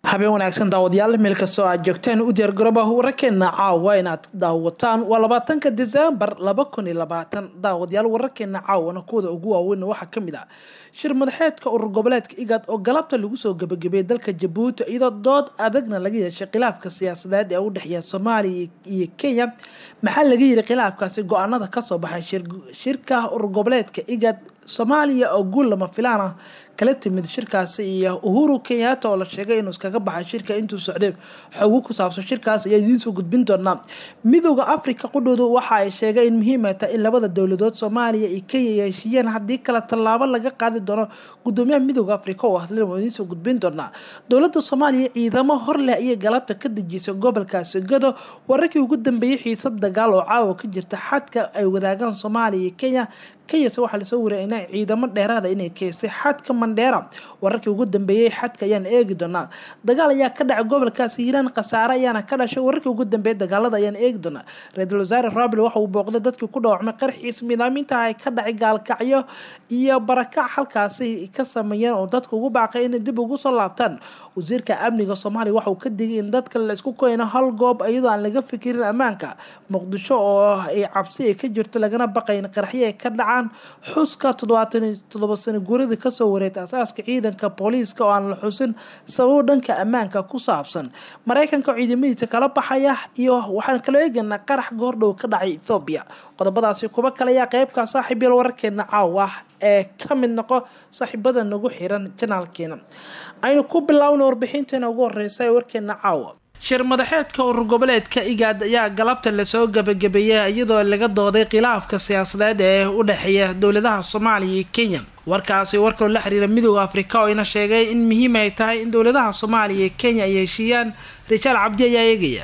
habeen wanaagsan daawadayaal meel kastoo aad joogteen u diyaargarooba wararkeena caawa inaad daawataan waa labaatanka desembar laba kun iyo labaatan daawadayaal wararkeena caawana kuwada ugu waaweyn waxaa kamid ah shir madaxeedka urur goboleedka igad oo galabta lagu soo gabagabeeyay dalka jabuuti iyadoo dood adagna laga yeeshay khilaafka siyaasadeed ee u dhexeeya soomaaliya iyo kenya maxaa laga yiri khilaafkaasi go-aanada kasoo baxay shirka urur goboleedka igad soomaaliya oo guul lama filaan ah kala timid shirkaasi iyo uhuru kenyaata oo la sheegay inuu iskaga baxay shirka intuu socday xogo ku saabsan shirkaas ayaa idiinsoo gudbin doonaa midooda africa qudhoodu waxa ay sheegay in muhiim ay tahay in labada dowladood soomaaliya iyo kenya ay heshiiyeen haddii kale tallaabo laga qaadi doono gudoomiyaha midooda africa oo hadlin waa idiinsoo gudbin doonaa dowladda soomaaliya ciidamo hor leh ayay galabta ka dejisay gobolkaasi gado wararkii ugu dambeeyey xiisad dagaal oo caawa ka jirta xadka ay wadaagaan soomaaliya iyo kenya kenyase waxaa lasoo wariyay in ciidamo dheeraada inay keysay xadka mandheera wararkii ugu dambeeyey xadka ayaan eegi doonaa dagaal ayaa ka dhacay gobolkaasi hiiraan khasaare ayaana ka dhashay wararkii ugu dambeeyay dagaalada ayaan eegi doonaa ra-iisul wasaare rabil waxa uu booqday dadkii ku dhaawacmay qaraxiis miidaaminta ay ka dhacay gaalkacyo iyo barakac halkaasi ka sameeyeen oo dadka ugu baaqay inay dib ugu soo laabtaan wasiirka amniga soomaaliya waxa uu ka digay in dadka la isku koyno hal goob iyadoo aan laga fikirin ammaanka muqdisho oo ay cabsi ay ka jirto lagana baqayn qaraxyo ay ka dhacaan xuska toddobaatan toddoba sano guuradii kasoo wareegtay asaaska ciidanka booliiska oo aan la xusin sababo dhanka ammaanka ku saabsan mareykanka ciidamadiisa kala baxaya iyo waxaan kala eegaynaa qarax goordhow ka dhacay ethoobiya qodobadaasi kuba kale ayaa qeybka saaxiib yal wararkeena caawa ee ka mid noqo saaxiibada nagu xiran janaalkeena aynu ku bilaawna warbixinteena ugu horeysa ee warkeena caawa shir madaxeedka urur goboleedka igaad ayaa galabta lasoo gabagabeeyay iyadoo laga dooday khilaafka siyaasadeed ee u dhexeeya dowladaha soomaaliya iyo kenya warkaasi warkoo la xiriira midooda afrika oo ina sheegay in muhiim ay tahay in dowladaha soomaaliya iyo kenya ay heshiiyaan rijaal cabdi ayaa eegaya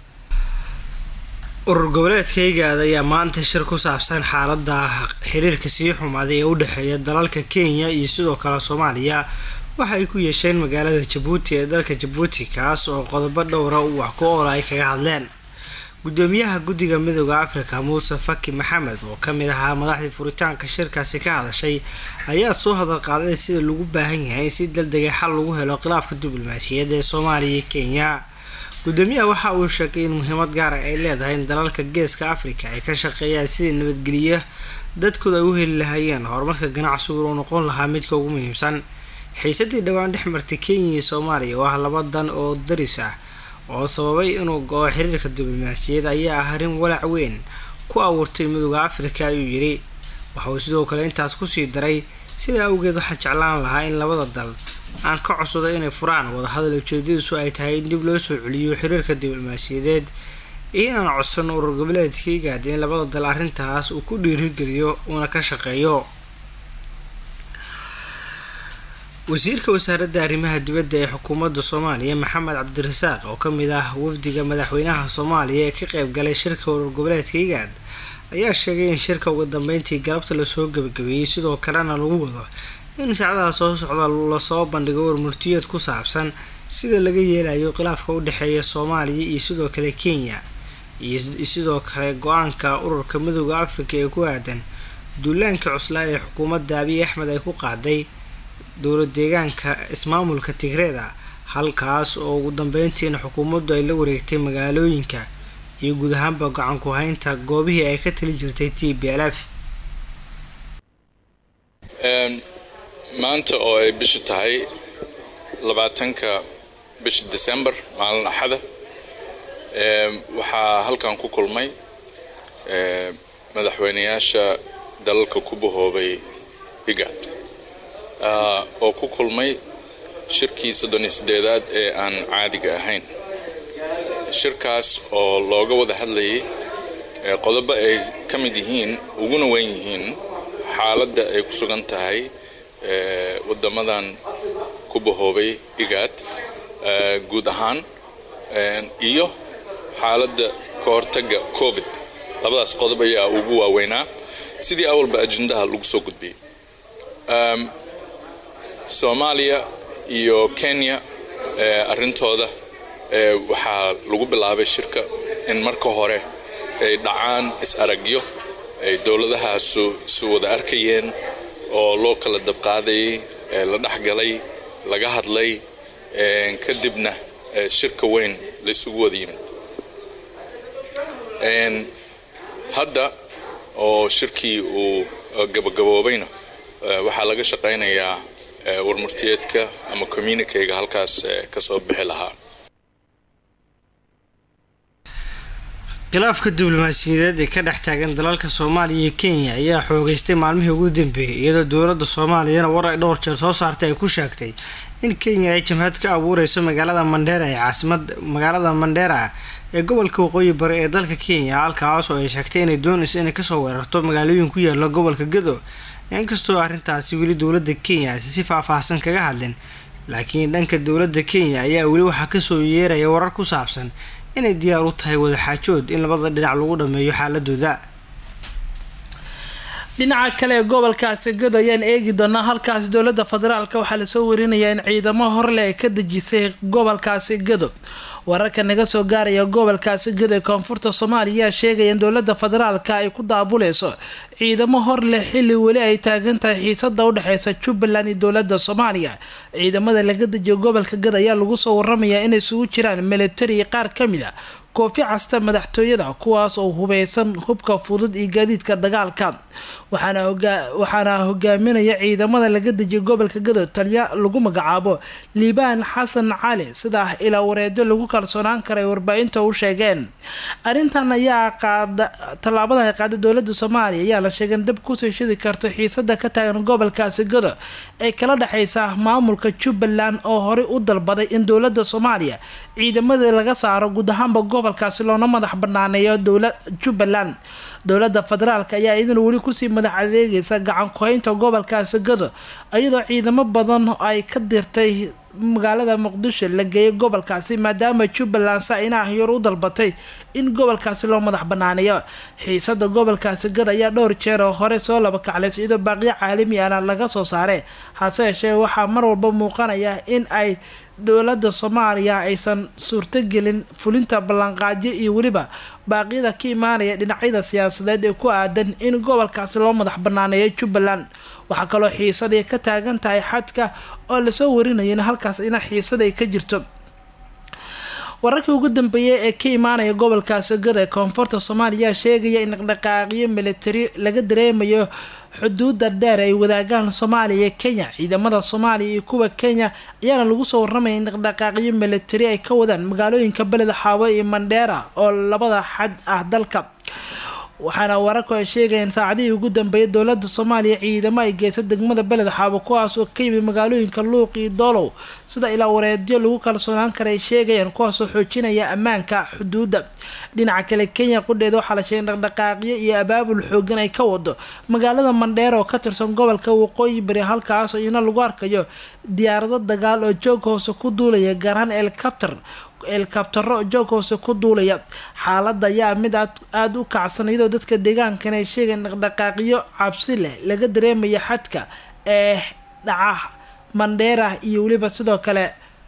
urur goboleedka igaad ayaa maanta shir ku saabsan xaalada xiriirka sii xumaaday ee u dhexeeya dalalka kenya iyo sidoo kale soomaaliya waxa ay ku yeesheen magaalada jabuuti ee dalka jabuuti kaas oo qodobo dhowra uu wax ku oola ay kaga hadleen gudoomiyaha guddiga midooda afrika muuse faki maxamed oo kamid ahaa madaxdii furitaanka shirkaasi ka hadashay ayaa soo hadal qaaday sida lagu baahan yahay in si daldegay xal lagu helo khilaafka diblomaasiyadda ee soomaaliya iyo kenya gudoomiyaha waxa uu sheegay in muhiimad gaara ay leedahay in dalalka geeska afrika ay ka shaqeeyaan sidii nabadgeliya dadkooda ay u heli lahaayeen horumarka ganacsigu uu noqon lahaa midka ugu muhiimsan xiisadii dhowaan dhex martay kenya iyo soomaaliya oo ah laba dan oo daris ah oo sababay inuu go-o xiriirka diblomaasiyad ayaa ah arrin walaac weyn ku abuurtay midooda afrika ayuu yidhi waxa uu sidoo kale intaas kusii daray sidaa awgeed waxaa jeclaan lahaa in labada dal aan ka codsaday inay furaan wadahadal ujeedadiisu ay tahay in dib loo soo celiyo xiriirka diblomaasiyadeed iyo inaan codsano urur goboleedka igaad in labada dal arrintaas uu ku dhiirigeliyo uuna ka shaqeeyo wasiirka wasaaradda arrimaha dibadda ee xukuumadda soomaaliya maxamed cabdirasaaq oo kamid ah wafdiga madaxweynaha soomaaliya ee ka qeyb galay shirka urur goboleedka igaad ayaa sheegay in shirka ugu dambeyntii galabta lasoo gabagabeeyey sidoo kalena lagu wado in saacadaha soo socda lasoo bandhigo warmurtiyeed ku saabsan sida laga yeelayo khilaafka u dhexeeya soomaaliya iyo sidoo kale kenya iyo sidoo kale go-aanka ururka midooda afrika ee ku aadan duulaanka cuslaa ee xukuumadda abiy axmed ay ku qaaday dowlad deegaanka ismaamulka tigreeda halkaas oo ugu dambeyntiina xukuumaddu ay la wareegtay magaalooyinka iyo guud ahaanba gacan ku haynta goobihii ay ka tali jirtay t b l f maanta oo ay bishu tahay labaatanka bisha december maalin axada waxaa halkan ku kulmay madaxweynayaasha dalalka ku bahoobay igaad oo ku kulmay shirkii soddon iyo siddeedaad ee aan caadiga ahayn shirkaas oo looga wada hadlayay qodobo ay ka mid yihiin uguna weyn yihiin xaaladda ay ku sugan tahay waddamadan ku bahoobay igaad guud ahaan iyo xaaladda ka hortagga covid labadaas qodob ayaa ugu waaweynaa sidii awalba ajendaha lagu soo gudbiyey soomaaliya iyo kenya arrintooda waxaa lagu bilaabay shirka in marka hore ay dhacaan is-aragyo ay dowladahaasu isu wada arkayeen oo loo kala dabqaadayay la dhexgalay laga hadlay kadibna shirka weyn laysugu wada yimid hadda oo shirkii uu gabagaboobayna waxaa laga shaqaynayaa warmurtiyeedka ama communikeyga halkaas ka soo bixi lahaa khilaafka diblomaasiyadeed ee ka dhex taagan dalalka soomaaliya iyo kenya ayaa xoogeystay maalmihii ugu dambeeyay iyadoo dowladda soomaaliyana war ay dhowr jeer soo saartay ay ku sheegtay in kenya ay jamhad ka abuureyso magaalada mandheera ee caasimad magaalada mandheera ee gobolka waqooyi bari ee dalka kenya halkaas oo ay sheegtay inay doonayso inay kasoo weerarto magaalooyin ku yaala gobolka gado inkastoo arrintaasi weli dowladda kenya aysa si faahfaahsan kaga hadlin laakiin dhanka dowladda kenya ayaa weli waxaa kasoo yeeraya warar ku saabsan inay diyaar u tahay wadaxaajood in labada dhinac lagu dhameeyo xaaladooda dhinaca kale ee gobolkaasi gado ayaan eegi doonaa halkaasi dowladda federaalk waxaa lasoo warinayaa in ciidamo horle ay ka dejisay gobolkaasi gado wararka naga soo gaaraya gobolkaasi gado ee koonfurta soomaaliya ayaa sheegaya in dowladda federaalka ay ku daabuleyso ciidamo hor leh xilli weli ay taagan tahay xiisada udhexeysa jubbaland iyo dowlada soomaaliya ciidamada laga dejiyo gobolka gado ayaa lagu soo waramayaa inay isugu jiraan militari iyo qaar kamid a koofi casta madaxtooyada kuwaas oo hubeysan hubka fudud iyo gaadiidka dagaalka waxaana hogaaminaya ciidamada laga dejiya gobolka gado taliya lagu magacaabo liibaan xasan cali sidaa ilaa wareedo lagu kalsoonaan karay warbaahinta u sheegeen arintan ayaa qaada tallaabadan ay qaada dowlada soomaaliya ayaa la sheegay in dab kusoo shidi karto xiisada ka taagan gobolkaasi gado ee kala dhexeysa maamulka jubbaland oo horey u dalbaday in dowlada soomaaliya ciidamadii laga saaro guud ahaanba gobolkaasi loona madax banaaneeyo dowla jubbaland dowlada federaalk ayaa iyaduna weli kusii madax adeegaysa gacan ku-haynta gobolkaasi gado iyadoo ciidamo badan ay ka dirtay magaalada muqdisho la geeyay gobolkaasi maadaama jubbaland saa-inaha yor u dalbatay in gobolkaasi loo madax banaaneeyo xiisada gobolkaasi gad ayaa dhowr jeer oo hore soo laba kaclayso iyadoo baaqiyo caalami ana laga soo saaray hase yeeshee waxaa mar walba muuqanaya in ay dowlada soomaaliya aysan suurtogelin fulinta ballanqaadyo iyo weliba baaqyada ka imaanaya dhinacyada siyaasadeed ee ku aadan in gobolkaasi loo madax banaaneeyo jubbaland waxaa kaloo xiisadii ka taagan tahay xadka oo lasoo warinaya in halkaas ina xiisada ay ka jirto wararkii ugu dambeeyay ee ka imaanaya gobolkaasi gad ee koonfurta soomaaliya sheegaya in dhaqdhaqaaqyo militari laga dareemayo xuduuda dheer ay wadaagaan soomaaliya iyo kenya ciidamada soomaaliya iyo kuwa kenya ayaana lagu soo waramaya in dhaqdhaqaaqyo militari ay ka wadaan magaalooyinka beleda xaawo iyo mandheera oo labada xad ah dalka waxaana wararku ay sheegayeen saacadihii ugu dambeeyay dowlada soomaaliya ciidamo ay geysa degmada beled xaabo kuwaas oo ka yimid magaalooyinka luuq iyo doolow sida ilaa wareedyo lagu kalsoonaan kara ay sheegayaan kuwaasoo xoojinaya ammaanka xuduudda dhinaca kale kenya qudheeda waxaa la sheegay dhaqdhaqaaqyo iyo abaabul xoogan ay ka wado magaalada mandheer oo ka tirsan gobolka waqooyi bari halkaasoo ina lagu arkayo diyaarado dagaal oo joog hoose ku duulaya gaarahaan elcabter elkabtaro joog hoose ku duulaya xaalada ayaa mid aada u kacsan iyadoo dadka deegaankan ay sheegaen dhaqdhaqaaqyo cabsi leh laga dareemaya xadka ee dhaca mandheera iyo weliba sidoo kale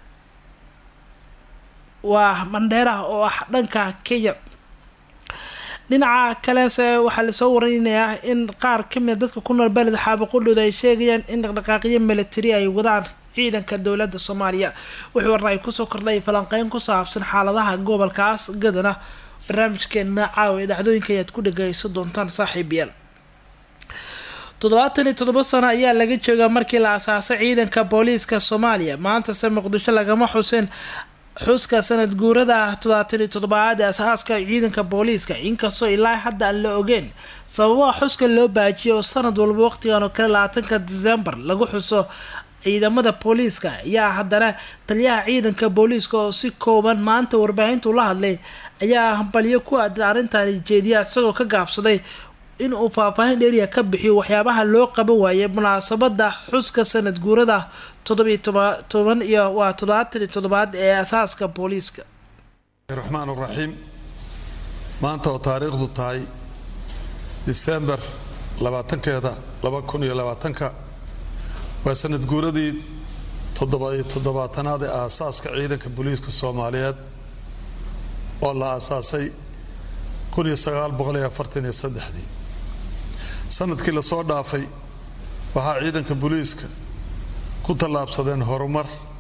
waa mandheera oo ah dhanka kenya dhinaca kalese waxaa lasoo warinayaa in qaar kamida dadka ku nool beled xaabo qudhooda ay sheegayaan in dhaqdhaqaaqyo militari ay wadaan ciidanka dowlada soomaaliya wixii warna ay kusoo kordhay falanqeyn ku saabsan xaaladaha gobolkaas gadana barnaamijkeena caawa ee dhacdooyinka ayaad ku dhageysan doontaan saaxiib yaal toddobaatan iyo toddoba sano ayaa laga joogaa markii la asaasay ciidanka booliiska soomaaliya maantase muqdisho lagama xusin xuska sanad guurada toddobaatan iyo toddobaad ee asaaska ciidanka booliiska inkastoo ilaa hadda aan la ogeen sababaha xuska loo baajiyay oo sanad walba waqtigan oo kale labaatanka disembar lagu xuso ciidamada booliiska ayaa haddana taliyaha ciidanka booliiska oo si kooban maanta warbaahintu la hadlay ayaa hambalyo ku aadan arrintan jeediya isagoo ka gaabsaday in uu faahfaahin dheeriya ka bixiyo waxyaabaha loo qaban waayay munaasabada xuska sanad guurada toddobiyo toban iyo waa toddobaatan iyo toddobaad ee asaaska booliiska raxmaan raxiim maanta oo taariikhdu tahay disembar labaatankeeda laba kun iyo labaatanka waa sanad guuradii toddoba-iyo toddobaatanaad ee aasaaska ciidanka booliiska soomaaliyeed oo la aasaasay kun iyo sagaal boqol iyo afartan iyo saddexdii sanadkii lasoo dhaafay waxaa ciidanka booliiska ku tallaabsadeen horumar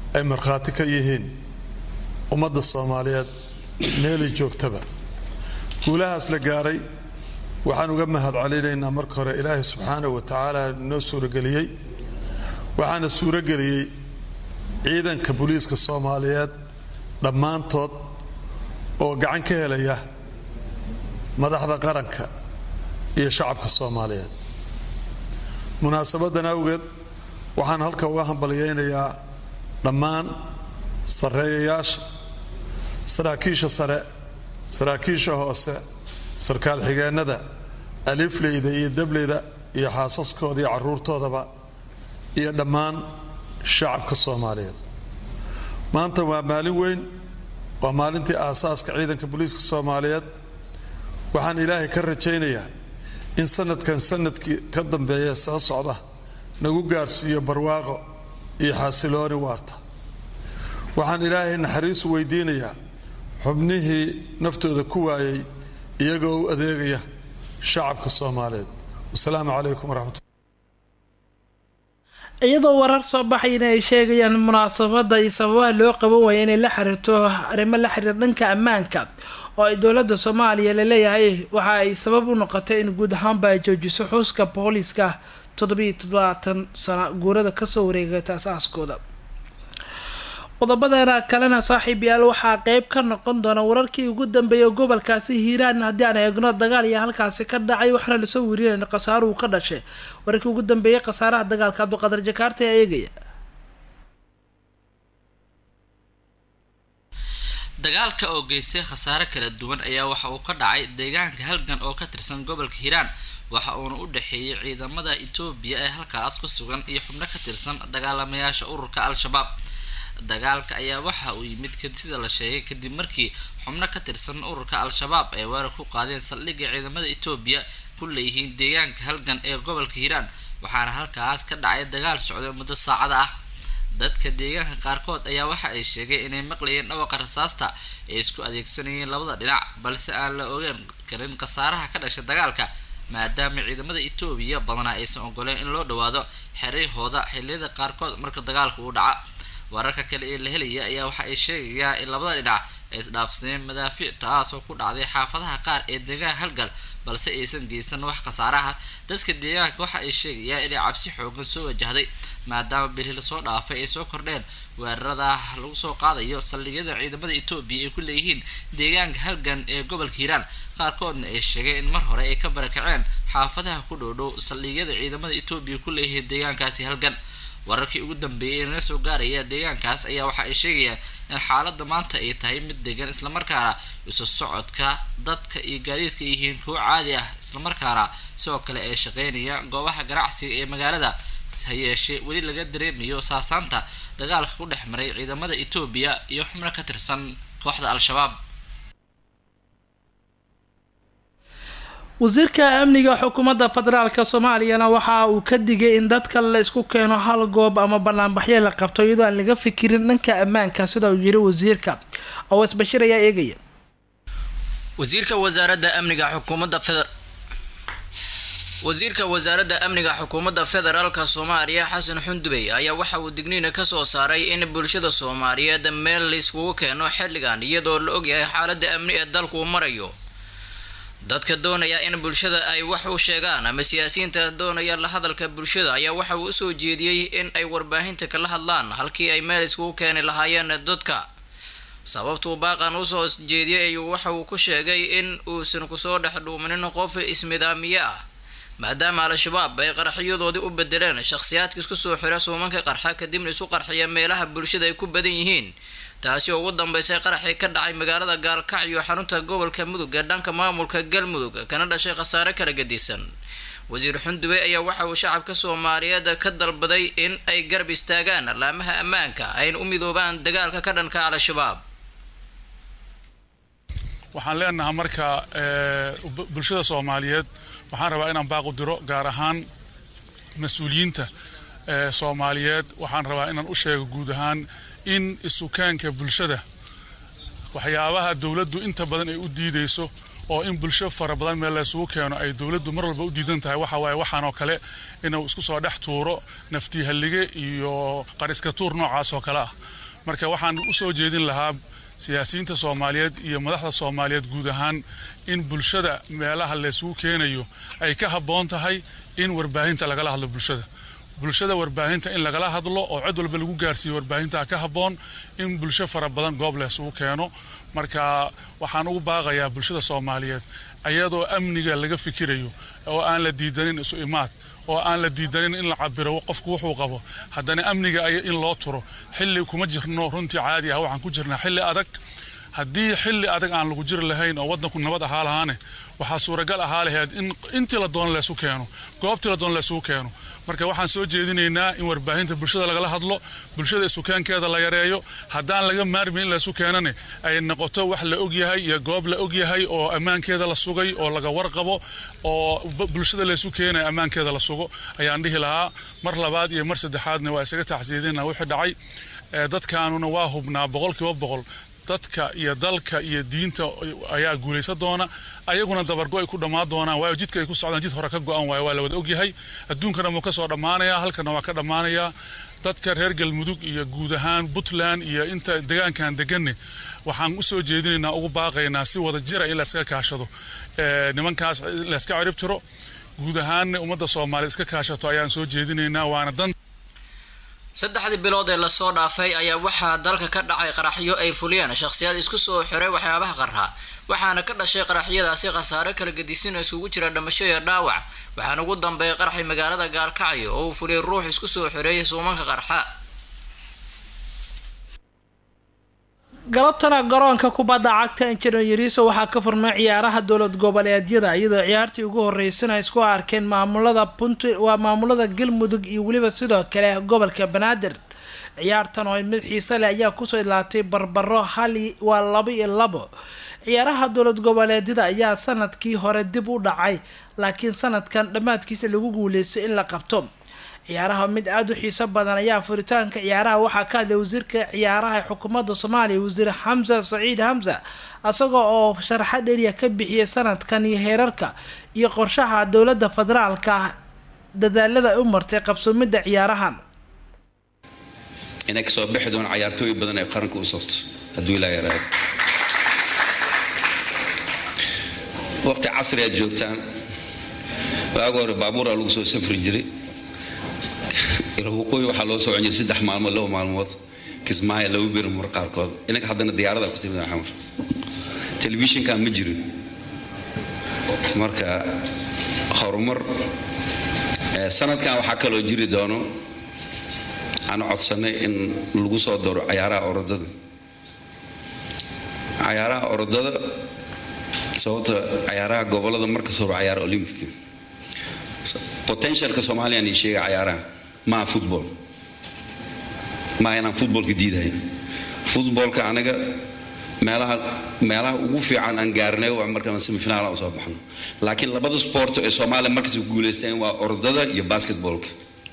ay markhaati ka yihiin ummadda soomaaliyeed meelay joogtaba guulahaas la gaaray waxaan uga mahad celinaynaa marka hore ilaahay subxaanahu wa tacaala noo suurageliyey waxaana suurageliyey ciidanka booliiska soomaaliyeed dhammaantood oo gacan ka helaya madaxda qaranka iyo shacabka soomaaliyeed munaasabadan awgeed waxaan halka uga hambalyaynayaa dhammaan sarreeyayaasha saraakiisha sare saraakiisha hoose sarkaal xigeennada alifleyda iyo dableyda iyo xaasaskooda iyo carruurtoodaba iyo dhammaan shacabka soomaaliyeed maanta waa maalin weyn waa maalintii aasaaska ciidanka booliiska soomaaliyeed waxaan ilaahay ka rajaynayaa in sanadkan sanadkii ka dambeeya soo socda nagu gaarsiiyo barwaaqo iyo xasilooni waarta waxaan ilaahay naxariisu weydiinayaa xubnihii naftooda ku waayay iyagoo u adeegaya shacabka soomaaliyeed wasalaamu calaykum waraxmat iyadoo warar soo baxayna ay sheegayaan munaasabada iyo sababaha loo qaban waaya inay la xiriirto arrimo la xiriir dhanka ammaanka oo ay dowladda soomaaliya laleeyahay waxa ay sabab u noqotay in guud ahaanba ay joojiso xuuska booliiska toddobiiyo toddobaatan sano guurada kasoo wareegata asaaskooda qodobadana kalena saaxiib yaal waxaa qeyb ka noqon doona wararkii ugu dambeeyay gobolkaasi hiiraan haddii aan eegno dagaal iyo halkaasi ka dhacay waxaana lasoo werinayna khasaaruhu ka dhashay wararkii ugu dambeeyay khasaaraha dagaalka cabdiqadar jakaarta ee eegaya dagaalka oo geystay khasaare kala duwan ayaa waxa uu ka dhacay deegaanka halgan oo ka tirsan gobolka hiiraan waxa uuna u dhexeeyay ciidamada etoobiya ee halkaas ku sugan iyo xubno ka tirsan dagaalamayaasha ururka al-shabaab dagaalka ayaa waxa uu yimid sida la sheegay kadib markii xubno ka tirsan ururka al-shabaab ay weerar ku qaadeen saldhigga ciidamada etoobiya ku leeyihiin deegaanka halgan ee gobolka hiiraan waxaana halkaas ka dhacay dagaal socday muddo saacada ah dadka deegaanka qaarkood ayaa waxa ay sheegeen inay maqlayeen dhawaqa rasaasta ay isku adeegsanayeen labada dhinac balse aan la ogeyn karin khasaaraha ka dhashay dagaalka maadaama ciidamada etoobiya badanaa aysan ogoleen in loo dhawaado xeryahooda xilliyada qaarkood marka dagaalka uu dhaca wararka kale ee la helaya ayaa waxa ay sheegayaan in labada dhinac ay isdhaafsadeen madaafiic taasoo ku dhacday xaafadaha qaar ee deegaan halgal balse aysan geysan wax khasaaraha dadka deegaanka waxa ay sheegayaan inay cabsi xoogan soo wajahday maadaama bili lasoo dhaafay ay soo kordheen weerarada lagu soo qaadayo saldhigyada ciidamada etoobiya ay ku leeyihiin deegaanka halgan ee gobolka hiiraan qaarkoodna ay sheegeen in mar hore ay ka barakaceen xaafadaha ku dhowdhow saldhigyada ciidamada etoobiya ku leeyihiin deegaankaasi halgan wararkii ugu dambeeyay ee naga soo gaaraya deegaankaas ayaa waxa ay sheegayaan in xaaladda maanta ay tahay mid degan islamarkaana isu socodka dadka iyo gaadiidka yihiin kuwo caadi ah islamarkaana sidoo kale ay shaqeynayaan goobaha ganacsiga ee magaalada ha yeeshee weli laga dareemayo saasaanta dagaalka ku dhex maray ciidamada etoobiya iyo xubno ka tirsan kooxda al-shabaab wasiirka amniga xukuumadda federaalka soomaaliyana waxa uu ka digay in dadka la isku keeno hal goob ama banaanbaxyo la qabto iyadoo aan laga fikirin dhanka ammaanka sida uu yiri wasiirka awas bashir ayaa eegaya wasiirka wasaaradda amniga xukuumadda feder wasiirka wasaaradda amniga xukuumadda federaalka soomaaliya xasan xundubey ayaa waxa uu digniina kasoo saaray in bulshada soomaaliyeed meel la iskugu keeno xilligan iyadoo la ogyahay xaaladda amni ee dalku marayo dadka doonaya in bulshada ay wax u sheegaan ama siyaasiyiinta doonaya la hadalka bulshada ayaa waxa uu usoo jeediyey in ay warbaahinta kala hadlaan halkii ay meel iskugu keeni lahaayeen dadka sababtuu baaqan usoo jeediyay ayuu waxa uu ku sheegay in uusan kusoo dhex dhuuminin qof ismidaamiye ah maadaama al-shabaab ay qaraxyadoodii u bedeleen shakhsiyaadka isku soo xira suumanka qarxa kadibna isu qarxiya meelaha bulshada ay ku badan yihiin taasi oo ugu dambeysay qaraxii ka dhacay magaalada gaalkacyo xarunta gobolka mudug ee dhanka maamulka galmudug kana dhashay khasaare kala gadisan wasiir xundube ayaa waxa uu shacabka soomaaliyeed ka dalbaday in ay garab istaagaan laamaha ammaanka ayna u midoobaan dagaalka ka dhanka al-shabaab waxaan leenahay marka bulshada soomaaliyeed waxaan rabaa inaan baaqu diro gaar ahaan mas-uuliyiinta soomaaliyeed waxaan rabaa inaan u sheego guud ahaan in isukaanka bulshada waxyaabaha dowladdu inta badan ay u diidayso oo in bulsho fara badan meel laysugu keeno ay dowladdu mar walba u diidan tahay waxa waaye waxaanoo kale inuu isku soo dhex tuuro naftihallige iyo qariska tuur noocaas oo kale ah marka waxaan u soo jeedin lahaa siyaasiyiinta soomaaliyeed iyo madaxda soomaaliyeed guud ahaan in bulshada meelaha laysugu keenayo ay ka habboon tahay in warbaahinta lagala hadlo bulshada bulshada warbaahinta in lagala hadlo oo cid walba lagu gaarsiiyo warbaahinta ka habboon in bulsho fara badan goob laysugu keeno marka waxaan ugu baaqayaa bulshada soomaaliyeed ayadoo amniga laga fikirayo oo aan la diidanin isu imaad oo aan la diidanin in la cabiro qofku wuxuu qabo haddana amniga ay in loo turo xilli kuma jirno runtii caadi ah waxaan ku jirnaa xilli adag haddii xilli adag aan lagu jiri lahayn oo waddanku nabad ahaa lahaane waxaa suuragal ahaa lahayd in intii la doono laysu keeno goobtii la doono laysugu keeno marka waxaan soo jeedinaynaa in warbaahinta bulshada lagala hadlo bulshada isukeenkeeda la yareeyo haddaan laga maarmin in laysu keenane ay noqoto wax la ogyahay iyo goob la ogyahay oo ammaankeeda la sugay oo laga warqabo oo bulshada laysu keenaya ammaankeeda la sugo ayaan dhihi lahaa mar labaad iyo mar saddexaadna waa isaga taxsiidina wixii dhacay dadkaanuna waa hubnaa boqolkiiba boqol dadka iyo dalka iyo diinta ayaa guulaysan doona ayaguna dabargo ay ku dhammaan doonaan waayo jidka ay ku socdaan jid hore ka go-an waayo waa la wada ogyahay adduunkana wuu ka soo dhammaanayaa halkana waa ka dhammaanayaa dadka reer galmudug iyo guud ahaan puntland iyo inta degaankan deganne waxaan u soo jeedinaynaa ugu baaqaynaa si wada jira in layskaga kaashado nimankaas layska cirib tiro guud ahaanna ummadda soomaaliya iska kaashato ayaan soo jeedinaynaa waana dan saddexdii bilood ee lasoo dhaafay ayaa waxaa dalka ka dhacay qaraxyo ay fuliyeen shakhsiyaad isku soo xiray waxyaabaha qarxa waxaana ka dhashay qaraxyadaasi khasaare kala gedisin oo isugu jira dhamasho iyo dhaawac waxaana ugu dambeeyay qaraxi magaalada gaalkacyo oo uu fuliyay ruux isku soo xireeyay suumanka qarxa galabtana garoonka kubadda cagta injineeriso waxaa ka furmay ciyaaraha dowlad goboleedyada iyadoo ciyaartii ugu horeysana ay isku arkeen maamulada punt waa maamulada galmudug iyo weliba sidoo kale gobolka banaadir ciyaartan oo mid xiise leh ayaa kusoo ilaatay barbaro hali waa laba iyo labo ciyaaraha dowlad goboleedyada ayaa sanadkii hore dib u dhacay laakiin sanadkan dhammaadkiisa lagu guuleystay in la qabto ciyaaraha mid aada u xiiso badan ayaa furitaanka ciyaaraha waxaa ka hadlay wasiirka ciyaaraha ee xukuumadda soomaaliya wasiir xamsa saciid xamsa isagoo oo sharaxad eriya ka bixiyay sanadkan iyo heerarka iyo qorshaha dowladda federaalka ah dadaalada u martay qabsoomidda ciyaarahan inay kasoo bixi doon cayaartooy badan ee qaranka u safto hadduu ilaa yaraado waqti casri aad joogtaan waaga hore baabuuraa lagu soo safri jiray waqooyi waxaa loo socon jiray saddex maalmood laba maalmood kismaayo laba beri mar qaarkood inaga haddana diyaarada ku timid xamar telefishinkan ma jirin marka horumar sanadkan waxaa kaloo jiri doono aan codsanay in lagu soo daro cayaaraha orodada cayaaraha orodada sababta cayaaraha gobolada marka soo cayaara olympica potentialka soomaaliyan ii sheega cayaaraha maa football maa inaan footballka diidahay footballka anaga meelaha meelaha ugu fiican aan gaarnay waa markaan semifinaal u soo baxno laakiin labada sport ee soomaaliya markas ku guulaysteen waa orodada iyo basketballka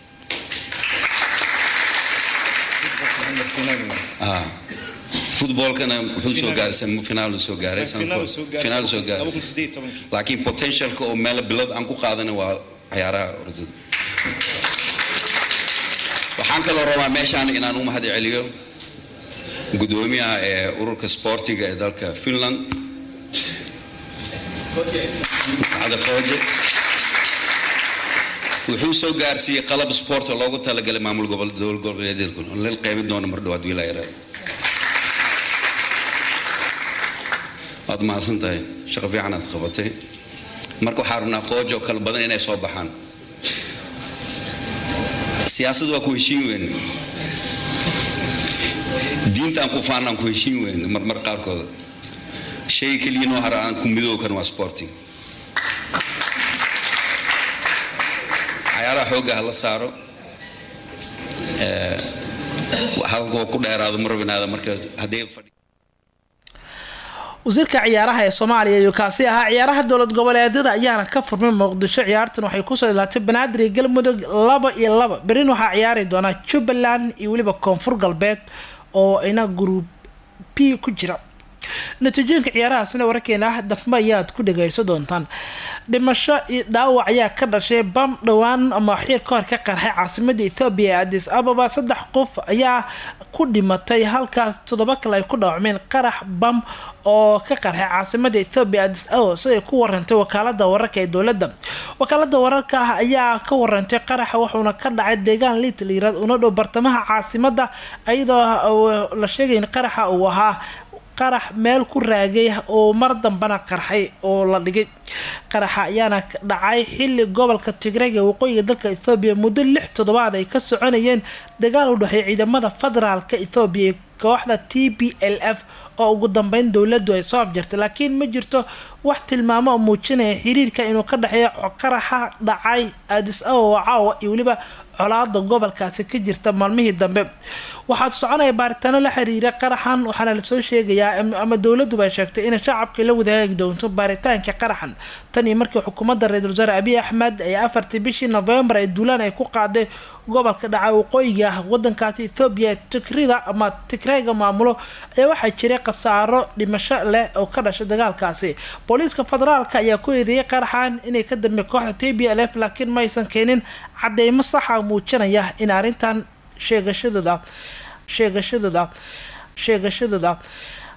footballkana wuxuu soo gaaray semifinaal soo gaaray finaal soo gaaray laakiin potentialka oo meel bilad aan ku qaadana waa cayaaraha orodada waxaan kaloo rabaa meeshaan inaan u mahad celiyo gudoomiyaha ee ururka sportiga ee dalka finland ada qooje wuxuu soo gaarsiiyey qalab sport oo loogu talagalay maamul dowlad goboleedyada lal qaybin doono mar dhawaad wiilaa yaraada waad mahadsan tahay shaqo fiican aad qabatay marka waxaa rabnaa qoojo oo kale badan inay soo baxaan siyaasad waa ku heshiin weyn diintaan ku faanaan ku heshiin weyn marmar qaarkooda shay keliya noo hara aan ku midoob kan waa sporting cayaaraha xoogga ha la saaro halkoo ku dheeraado ma rabinaada marka haddii wasiirka ciyaaraha ee soomaaliya ayuu kaasi ahaa ciyaaraha dowlad goboleedyada ayaana ka furmay muqdisho ciyaartan waxay kusoo ilaatay banaadir iyo galmudug laba iyo laba berin waxaa ciyaari doonaa jubbaland iyo weliba koonfur galbeed oo ina gruub p ku jira natiijooyinka ciyaarahaasina wararkeena dambe ayaad ku dhageysan doontaan dhimasho iyo dhaawac ayaa ka dhashay bam dhowaan ama xiir ka hor ka qarxay caasimada ethoobiya ee adis ababa saddex qof ayaa ku dhimatay halkaas toddoba kale ay ku dhaawacmeen qarax bam oo ka qarxay caasimada ethoobiya adis ababa siday ku warantay wakaalada wararka ee dowladda wakaalada wararka ah ayaa ka warantay qaraxa wuxuuna ka dhacay deegaan liit layirad una dhow bartamaha caasimada iyadoo la sheegay in qaraxa uu ahaa qarax meel ku raagay oo mar dambana qarxay oo la dhigay qaraxa ayaana dhacay xili gobolka tigrayga waqooyiga dalka ethoobiya muddo lix toddobaad ay ka soconayeen dagaal u dhexeey ciidamada federaalka ethoobiya kooxda t b l f oo ugu dambeyn dowladdu ay soo afjartay laakiin ma jirto wax tilmaamo oo muujinaya xiriirka inuu ka dhexeeyo qaraxa dhacay adis ababa caawa iyo weliba colaada gobolkaasi ka jirta maalmihii dambe waxaa soconaya baaritaano la xiriira qaraxan waxaana lasoo sheegayaa ama dowladuba ay sheegtay inay shacabka la wadaagi doonto baaritaanka qaraxan tan iyo markii xukuumadda ra-iisul wasaare abiy axmed ee afartii bishii novembar ee duulaan ay ku qaaday gobolka dhaca waqooyiga ah wadankaasi ethoobiya tigrida ama tigrayga maamulo ayaa waxaa jiray khasaaro dhimasho leh oo ka dhashay dagaalkaasi booliiska federaalka ayaa ku eedeeyay qaraxan inay ka dambe kooxda t b l f laakiin ma aysan keenin cadeymo saxa muujinaya in arrintan sheegashadooda sheegashadooda sheegashadooda